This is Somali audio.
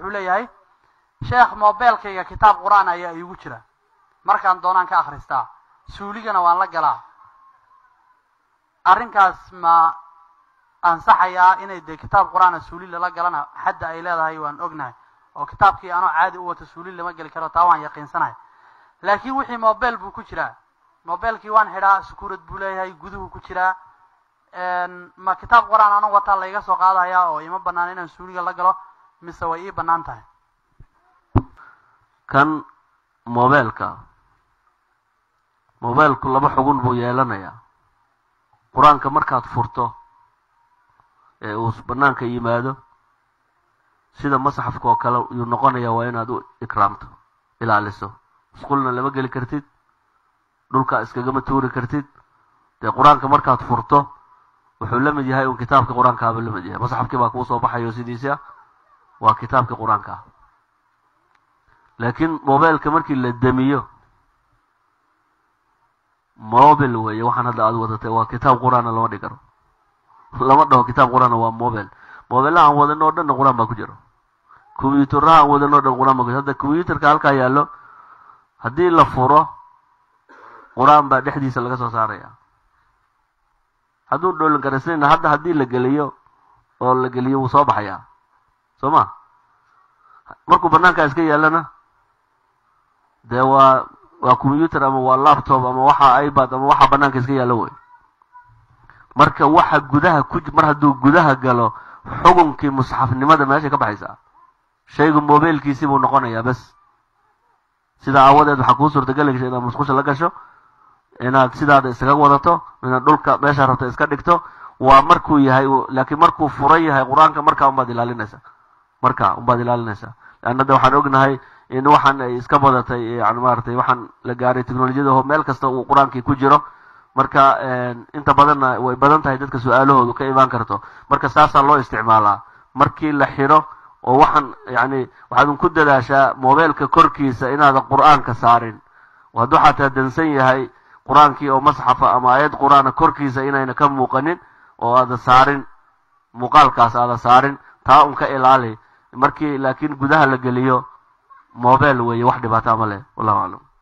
wuxuu leeyahay sheekh mobeelkayga kitaab qur-aan ayaa iigu jira markaan doonaan ka akhristaa suuligana waan la galaa arrinkaas ma ansaxayaa inay dee kitaab qur-aana suuli lala galana xadda ay leedahay waan ognahay oo kitaabkii anoo caadi u wato suuli lama geli karo taa waan yaqiinsanahay laakiin wixii mobile buu ku jiraa mobilekii waan xidhaa sukuurad buu leeyahay guduhu ku jiraa ma kitaab qur-aan anoo wataa layga soo qaadaya oo ima banaan inaan suuliga la galo mise way ii banaan tahay kan mobeelka mobeelku laba xugun buu yeelanayaa qur-aanka markaad furto ee uu banaanka yimaado sida masxafka oo kale yuu noqonaya waa inaad u ikraamto ilaaliso musqulna lama geli kartid dhulka iskagama tuuri kartid dee qur-aanka markaad furto wuxuu la mid yahay un kitaabka qur-aankaaba la mid yahay masxafkii baa kuu soo baxayo sidiisi ah waa kitaabka qur-aanka ah laakiin mobeelka markii la demiyo mobile weeye waxaan hadda aad wadatay waa kitaab qur-aana lama dhig karo lama dhaho kitaab qur-aana waa mobile mobilaha aan wadano o dhanna qur-aan baa ku jiro combyuteraha aan wadano o dhan qur-aan baa ku jiro hadda combyuterka halkaa yaallo haddii la furo qur-aan baa dhexdiisa laga soo saaraya hadduu dhoolin karasnayna hadda haddii la geliyo oo la geliyo wuu soo baxayaa soo ma markuu banaankaa iska yaallana dee waa waa combyuter ama waa laptop ama waxa ibad ama waxa banaanka iska yaallo wey marka waxa gudaha ku mar hadduu gudaha galo xukunkii musxafnimada meeshay ka baxaysaa shaygu mobiilkiisii buu noqonayaa bes sidaa aawadeed waxaa kuu suurtageli gasha inaad musqusha la gasho inaad sidaada iskaga wadato inaad dhulka meeshaa rabta iska dhigto waa markuu yahay laakiin markuu furan yahay qur-aanka markaa unbaad ilaalinaysaa markaa unbaad ilaalinaysaa leanna de waxaan ognahay in waxaan ay iska badatay yani maratay waxaan la gaaray technolojiyada oo meel kasta uu qur-aankii ku jiro marka inta badanna way badan tahay dadka su-aalahoodu ka imaan karto marka saasaa loo isticmaalaa markii la xidho oo waxaan yani waxaad ku dadaashaa mobeelka korkiisa inaadan qur-aanka saarin hadduu xataa dansan yahay qur-aankii oo masxafa ama aayad qur-aana korkiisa inayna ka muuqanin oo aada saarin muuqaalkaas aada saarin taa un ka ilaali markii laakiin gudaha la geliyo mobile weeye wax dhibaata ma leh wallahu aclam